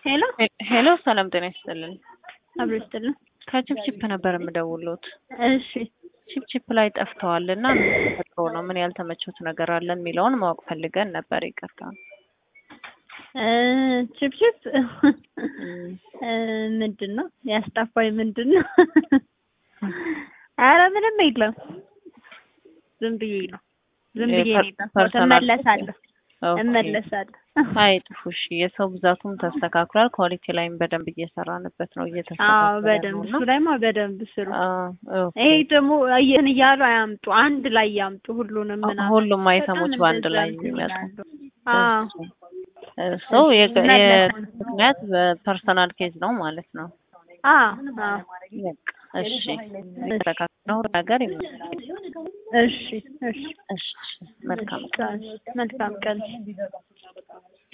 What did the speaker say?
ሄሎ ሄሎ ሰላም ጤና ይስጥልን። አብሮ ይስጥልን። ከቺፕቺፕ ነበር የምደውሉት። እሺ ቺፕቺፕ ላይ ጠፍተዋል እና ምን ተፈጥሮ ነው? ምን ያልተመቾት ነገር አለ የሚለውን ማወቅ ፈልገን ነበር። ይቅርታ። እ ቺፕቺፕ እ ምንድን ነው ያስጠፋኝ? ምንድን ነው? ኧረ ምንም የለም። ዝም ብዬ ነው ዝም ብዬ ነው የጠፋሁት። ፐርሰናል እመለሳለሁ ኦኬ። እመለሳለሁ። አይጥፉ። እሺ የሰው ብዛቱም ተስተካክሏል። ኳሊቲ ላይም በደንብ እየሰራንበት ነው። አዎ እየተስተካከለ በደንብ ነው እሱ እና ላይማ በደንብ ስሩ። አዎ፣ ኦኬ። ይሄ ደግሞ እየን እያሉ አያምጡ፣ አንድ ላይ ያምጡ ሁሉንም ምናምን። ሁሉም አይተሞች በጣም በአንድ እንደዛ ላይ እንትን የሚመጡ ይላሉ። አዎ ሰው መለሰን። ምክንያት በፐርሰናል ኬዝ ነው ማለት ነው። አዎ አዎ በቃ እሺ፣ ተስተካክለው ነገር ይመጣል። እሺ እሺ እሺ፣ መልካም መልካም ቀን